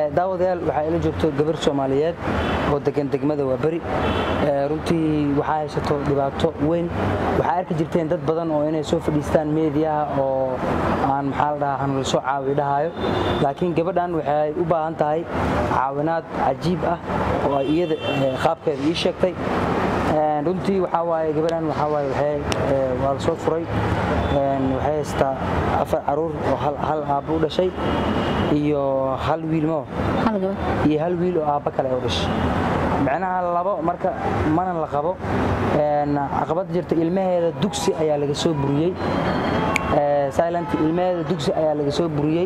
daawadayaal waxaa ila joogto gabar soomaaliyeed oo degan degmada waa beri runtii waxaa haysato dhibaato weyn waxaa arki jirteen dad badan oo inay soo fadhiistaan meediyaha oo aan maxaa la dhahaa hanula soo caawi dhahayo laakiin gabadhan waxay u baahan tahay caawinaad cajiib ah oo ay iyada qaabkeeda ii sheegtay runtii waxaa waaye gabadhan waxaa waaye waxay waa la soo furay waxay haystaa afar caruur oo hal aabbo u dhashay iyo hal wiilmo iyo hal wiil oo aabba kale u dhashay micnaha labo marka mana la qabo caqabada jirta ilmaheeda dugsi ayaa laga soo buriyey silent ilmaheeda dugsi ayaa laga soo buriyey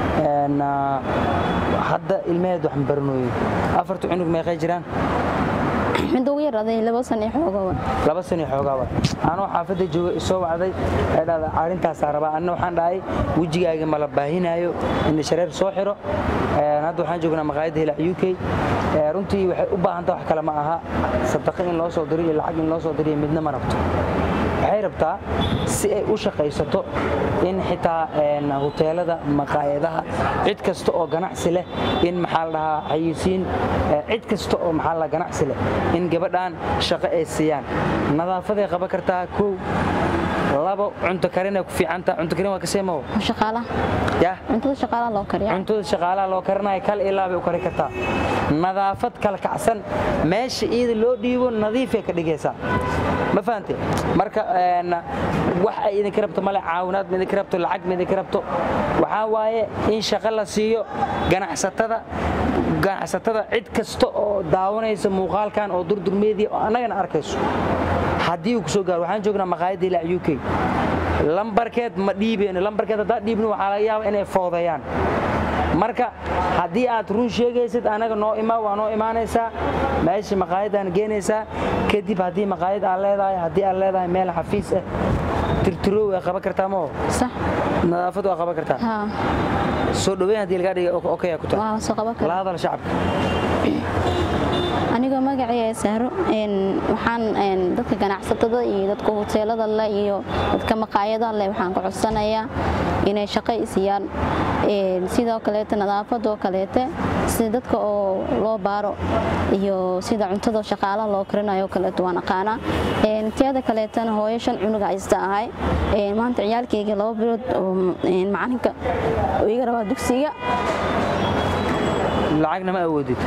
hadda ilmaheeda wax mabaranooyin afarta cunug meeqay jiraan mid ugu yaraaday laba san iyo xoogaa laba san iyo xoogaa waay anoo xaafadda jooga isoo wacday ee dhahda arrintaasaa rabaa anna waxaan dhahay wejigaaga ma la baahinaayo in shareer soo xiro hadda waxaan joognaa maqaayadda hilac u k runtii waxay u baahan taha wax kale ma aha sadaqo in loo soo diro iyo lacag in loo soo diriyo midna ma rabto waxay rabtaa si ay u shaqaysato in xitaa huteelada maqaayadaha cid kasta oo ganacsi leh in maxaa la dhahaa xayisiin cid kasta oo maxaa la ganacsi leh in gabadhan shaqo ay siiyaan nadaafaday qaban kartaa kow labo cunto karinay ku fiicanta cunto karin waa kasee mawo shaqaalaha ya cuntada shaqaalaha loo kariya cuntada shaqaalaha loo karinaya kal ilaa bay u kari kartaa nadaafad kala kacsan meesha iyada loo dhiibo nadiifay ka dhigaysaa ma fahante marka wax ay idinka rabto male caawinaad ma idinka rabto lacag ma idinka rabto waxaa waaye in shaqo la siiyo ganacsatada ganacsatada cid kasta oo daawanaysa muuqaalkan oo durdur media oo annagana arkayso haddii uu ku soo gaaro waxaan joognaa maqaayadda ilaa u k lambarkeed ma dhiibeyno lambarkeed haddaa dhiibno waxaa laga yaaba inay foodayaan marka haddii aad run sheegaysid anaga noo imaa waa noo imaanaysaa meesha maqaayadaan geenaysaa kadib haddii maqaayad aad leedahay haddii aad leedahay meel xafiis ah tirtiroow waa qaban kartaa moo sax nadaafad waa qaban kartaa haa soo dhoweyn haddii lagaa dhiga okaya ku tahay waa soo qaban la kara hadal shacabka anigoo magacayga sahro waxaan dadka ganacsatada iyo dadka huteelada leh iyo dadka maqaayadaha leh waxaan ka codsanayaa inay shaqo isiyaan sidoo kaleete nadaafadoo kaleete sida dadka oo loo baaro iyo sida cuntada shaqaalaha loo karinayo kaleeto waan aqaanaa teeda kaleetana hooyo shan cunuga haysta ahay maanta ciyaalkayga laba bilood oo macalinka oo iga rabaa dugsiga lacagna ma awoodid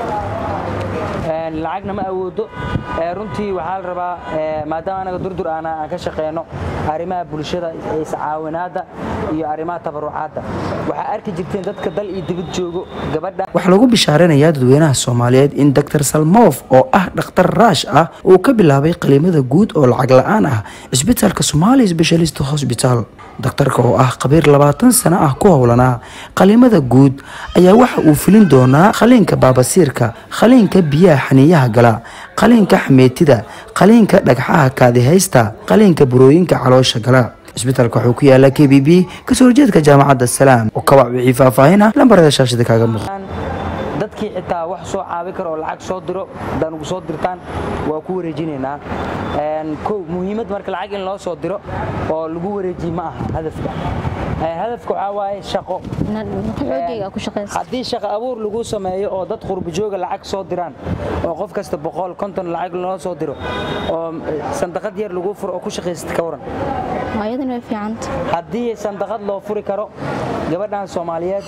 lacagna ma awoodo runtii waxaa la rabaa maadaama anaga durdur aan aan ka shaqeyno arrimaha bulshada iscaawinaadda iyo arrimaha tabarucaadda waxaa arki jirteen dadka dal iyo dibad joogo gabadha waxaa lagu bishaaranayaa dadweynaha soomaaliyeed in dr salmof oo ah dhakhtar raash ah uu ka bilaabay qaliimada guud oo lacag la-aan ah cisbitaalka somali specialist hosbital daktarka oo ah khabiir labaatan sano ah ku howlanaa qaliimada guud ayaa waxa uu filin doonaa qaliinka baabasiirka qaliinka biyaha xaniiyaha gala qaliinka xameetida qaliinka dhagxaha kaadihaysta qaliinka burooyinka caloosha gala cisbitaalka wuxuu ku yaala k b b kasoo horjeedka jaamacadda salaam oo kawac wixii faahfaahina lambarada shaashada kaaga muuqda dadkii xitaa wax soo caabi kara oo lacag soo diro haddaa nugu soo dirtaan waa ku wareejinaynaa kow muhiimad marka lacag in loo soo diro oo lagu wareejiye ma aha hadafka hadafka waxaa waaye shaqo xoogayga ku shaqaysa haddii shaqo abuur lagu sameeyo oo dad qurbajooga lacag soo diraan oo qof kasta boqol konton lacag loo soo diro oo sandaqad yar lagu furo oo ku shaqaysata ka waran ayadana way fiicanta haddii sandaqad loo furi karo gabadhan soomaaliyeed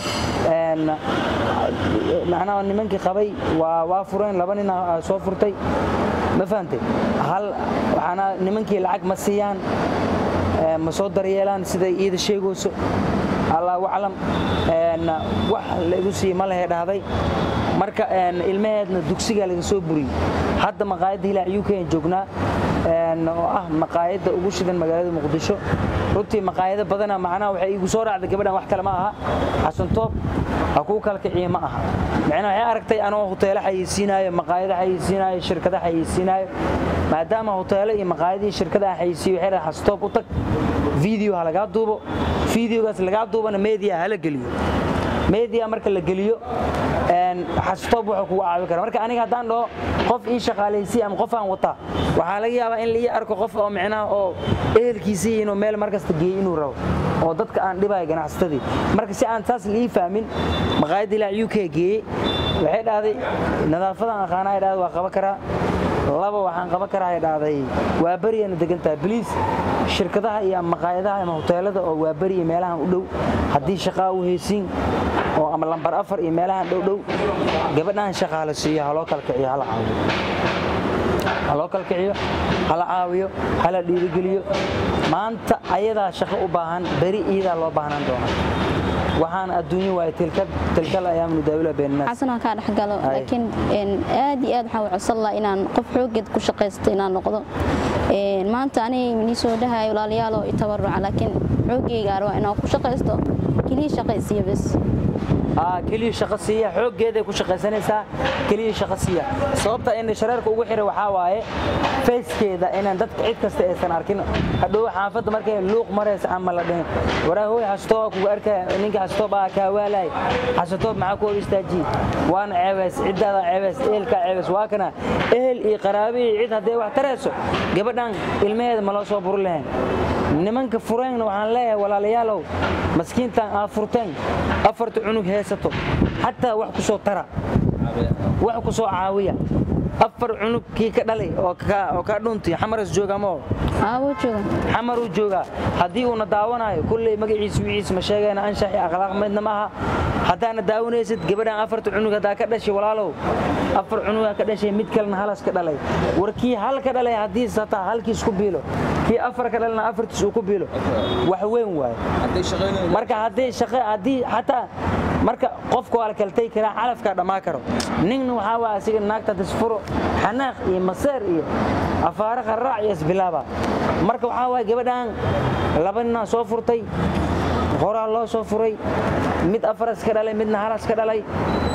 macnaha nimankii qabay waa waa fureen laba nin soo furtay ma fahantay hal waxaana nimankii lacag ma siiyaan ma soo daryeelaan siday iida sheegayso allahu aclam wax la igu siiye ma lehe dhahday marka ilmaheedna dugsiga laga soo buriyey hadda maqaayadda hilaac u k joognaa oo ah maqaayadda ugu shidan magaalada muqdisho runtii maqaayado badana macnaha waxay igu soo raacday gabadhan wax kale ma aha xasantoob ha kuu kala kiciye ma aha macnaha waxay aragtay anoo huteelo xayeysiinaayo maqaayado xayeysiinaayo shirkada xayeysiinaayo maadaama huteelo iyo maqaayadii shirkada aan xayeysiiyo waxay dhahay xasantoob u tag video ha lagaa duubo videogaas lagaa duubana media hala geliyo media marka la geliyo xastoob wuxuu kugu caawi kara marka aniga haddaan dhaho qof ii shaqaalaysiy ama qof aan wataa waxaa laga yaabaa in la ii arko qof oo micnaha oo ehelkiisii inuu meel markasta geeyo inuu rabo oo dadka aan dhibayo ganacsatadii marka si aan saas liii fahmin maqaayadda ilaa u k geeyey waxay dhahday nadaafadan aqaana ay dhahday waa qaban karaa laba waxaan qaban karaa ay dhahday waa beriyana degan tahay bliis shirkadaha iyo maqaayadaha ama hoteelada oo waa beriya meelahan u dhow haddii shaqaa u heysiin oo ama lambar afar iyo meelahan dhow dhow gabadhaan shaqaala siiyo haloo kala kiciyo hala caawiyo haloo kala kiciyo hala caawiyo hala dhiirigeliyo maanta ayadaa shaqo u baahan beri iyadaa loo baahnaan doona waxaan adduunyo waay tilkal ayaamnu daawila beennaas xasanoo kaa dhexgalo laakiin aad iyo aad waxaan codsan lahaa inaan qof xooggeed ku shaqaysto inaan noqdo maanta aniga minii soo dhahayo walaaliyaaloo i tabaruca laakiin xooggeyga arwaa inaan ku shaqaysto keliya shaqaysiyo bes keliya shaqo siiya xooggeeday ku shaqaysanaysaa keliya shaqo siiya sababta in shareerka ugu xiray waxaa waaye fayskeeda inaan dadka cid kasta aysan arkin hadhow xaafadda markay luuq maraysa ama la dhihin waraahoy xastoo kugu arkaya ninka xastoob aa kaa waalaay xasatoob maxaa ku hor istaajiye waana ceebays ciddaada ceebays ehelkaa ceebays waa kana ehel iyo qaraabe iyo cid hadday wax tarayso gabadhan ilmaheeda ma loo soo buri lahayn nimanka fureenna waxaan leeyahay walaalayaalow maskiintan aad furteen afarta cunug heesato xataa wax ku soo tara wax ku soo caawiya afar cunug kii ka dhalay oo kaa dhuntay xamaras jooga moo xamaruu joogaa haddii uuna daawanayo kulley magaciisa wiciisa ma sheegayna anshax iyo akhlaaq midna ma aha haddaana daawanaysid gabadhan afarta cunug haddaa ka dhashay walaalow afar cunugaa ka dhashay mid kalena halas ka dhalay war kii hal ka dhalay haddii sataa halkiis ku biilo kii afar ka dhalana afartiis uu ku biilo wax weyn waaye marka haddii shaqe haddii xataa marka qofka waa la kaltay karaa calafkaa dhammaa karo ninna waxaa waa asiga naagta disfuro xanaaq iyo maseer iyo afaare qarraac iyo isbilaaba marka waxaa waaya gabadhan laba ninaa soo furtay horaa loo soo furay mid afaras ka dhalay midna halas ka dhalay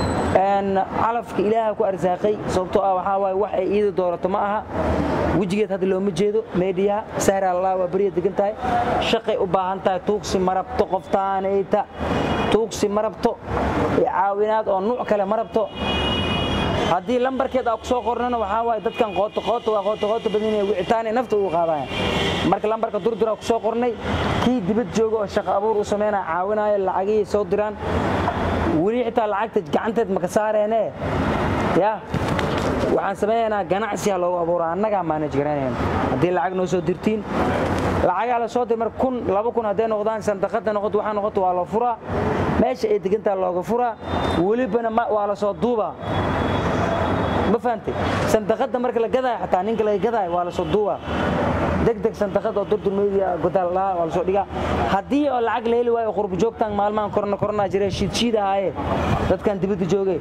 calafka ilaaha ku arsaaqay sababtoo ah waxaa waaye wax ay iida doorato ma aha wejigeed hadda looma jeedo meediyaha sahra allah waa beriya degan tahay shaqay u baahan tahay tuugsi marabto qoftaanayta tuugsi marabto caawinaad oo nuuc kale marabto haddii lambarkeed aa ku soo qornana waxaa waaye dadkan qooto qooto waa qooto qooto badanaya wicitaanay nafta ugu qaadaya marka lambarka durduraa ku soo qornay kii dibad jooga oo shaqo abuur u samaynaya caawinaayo lacagihii soo diraan weli xitaa lacagta gacanteed maka saareenee ya waxaan samaynaynaa ganacsiha loogu abuura annagaa maanaj garanayna haddii lacag noo soo dirtiin lacagaa la soo dir mar kun laba kun hadday noqdaan sandaqada noqoto waxaa noqoto waa la furaa meesha ay degantaa looga furaa welibana waa la soo duubaa ma fahantay sandaqada marka la gadaayo xataa ninka laga gadaayo waa la soo duubaa degdeg sandaqad oo durdur media godaal waa la soo dhigaa haddii oo lacag la heli waayo qurbo joogtaan maalmahan korona korona jira shiidshiid ahaaye dadkan dibadda joogay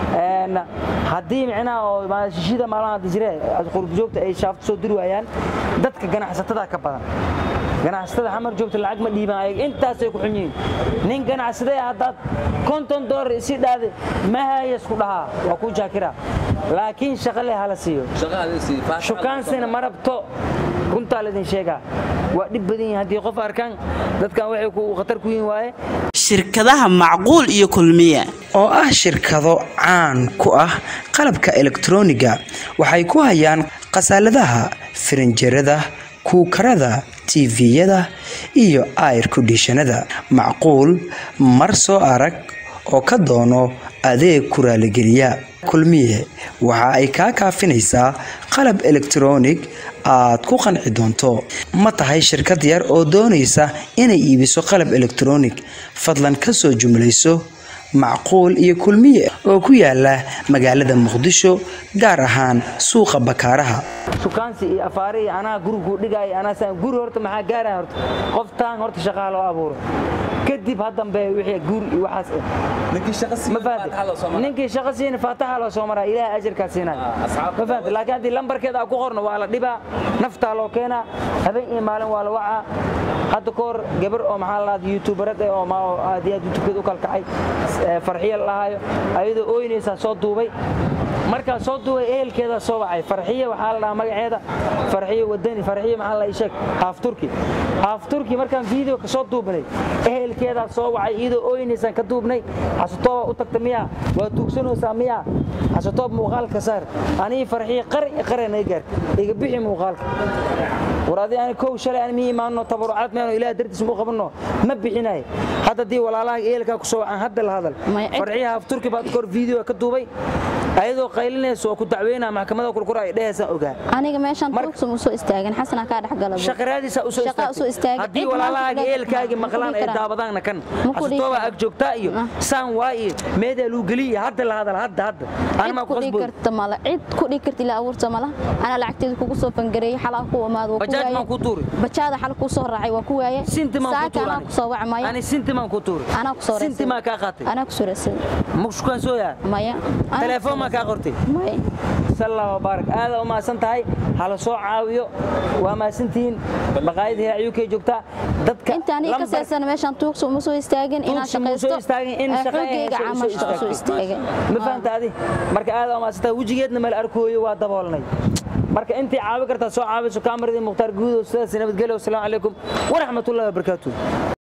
haddii micnaha oo shiishida maalmaha hadda jire qurbo joogta ay shaafto soo diri waayaan dadka ganacsatada ka badan ganacsatada xamar joogta lacag ma dhiibaan ayag intaasay ku xun yihiin nin ganacsaday haddaad konton doolar isi dhaade mahayas ku dhahaa waa kuu jaakira laakiin shaqo leh hala siiyo shukaansina ma rabto runtaa laydin sheegaa waa dhib badan yihin haddii qof arkaan dadkan waxay khatar ku yihin waaye shirkadaha macquul iyo kulmiye oo ah shirkado caan ku ah qalabka elektroniga waxay ku hayaan khasaaladaha firinjerada kuukarada tiviyada iyo air kondishanada macquul mar soo arag oo ka doono adeeg ku raaligeliya kulmiye waxa ay kaa kaafinaysaa qalab elektronig aad ku qanci doonto ma tahay shirkad yar oo doonaysa inay iibiso qalab elektronig fadlan ka soo jumlayso macquul iyo kulmiye oo ku yaala magaalada muqdisho gaar ahaan suuqa bakaaraha sukaansi iyo afaare iyo anaa guriguu dhigaaya anaa guri horta maxaa gaaraya horta qoftaan horta shaqaha loo abuuro kadib hadambe wixii guur iyo waxaas ma fahanti ninkii shaqo siina faataxa loo soo maraa ilaahay ajarkaa siinay ma fahanti laakiin haddii lambarkeeda aa ku qorno waa la dhibaa naftaa loo keenaa habeen iyo maalin waa la wacaa hadda ka hor gabar oo maxaa la dhahda youtuberad eh oo aad iyo aad youtubkeeda u kalkacay farxiya la dhahaayo ayadoo ooynaysaa soo duubay markaa soo duubay ehelkeeda soo wacay farxiye waxaa la dhahaa magaceeda farxiye wadani farxiye maxaa la ii sheeg haaf turki haaf turki markaan video ka soo duubnay ehelkeedaa soo wacay iyadoo ooynaysaan ka duubnay xasutooba u tagta miyaa waa tuugsanaysaa miyaa xasutoob muuqaalka saar anii farxiye qari qare naga gaarta iga bixi muuqaalka war adi ani kow shalay aan mi imaanno tabarucaad meeno ilaah dartiis mu qabanno ma bixinayo hadda dii walaalaha ehelkaa ku soo wacaan hadda la hadal Maya cid- farxiye haaf turki baad kor video ka duubay ayadoo qaylinaysa oo ku dacweynaa maxkamada kurkura ay dhehaysaan ogaa aniga meeshaan Marka- tuugsa usoo istaagin xasanaa kaa dhex galabo shaqaraadiisa usoo Shaqa usoo istaagay. haddii Cid maanta walaalahaaga kudhaaf- eelkaagii ma ku maqlaan dhihi ay karaan. daabadaanna kan Ma ku dhihi xasutooba karaan. ag joogtaa iyo Ah. saan waa iyo meedaa luu geliya hadda la hadal hadda hadda cid anima ku dhigi karta mala cid ku dhigi karta ilaa abuurta mala anaa lacagteeda kugu soo fangareeyay xalaa ku imaado waa ku Bajaaj waaye maan ku tuuri. bajaada xal ku soo raacay waa ku waaye sinti maan ku saaka anaa ku soo wac maya ani sinti maan ku tuuri anaa ku soo sinti maa kaa qaatay anaa ku soo raasay mushkaan sooyaa maya Anaa ku telefoon soo maa kaa qortay maya salla wabaarak aada u mahadsan tahay hala soo caawiyo waa mahadsantihiin maqaayadii ayuukay joogtaa dadka inta aniga ka lambar- seesan meeshaan tuugsa uma soo istaagin inaan tuugsi muu soo shaqaysto istaagin in ee shaqo ay xoogayga hayso camal usoo soo istaagay ma fahanta adi marka aada umaadsanta wejigeedna meel arkooyo waa daboolnay marka intii caawi kartaa soo caawiso kaamaradi mukhtaar guudow sidaas nabadgelyo wasalaamu calaykum waraxmatullahi wabarakaatuh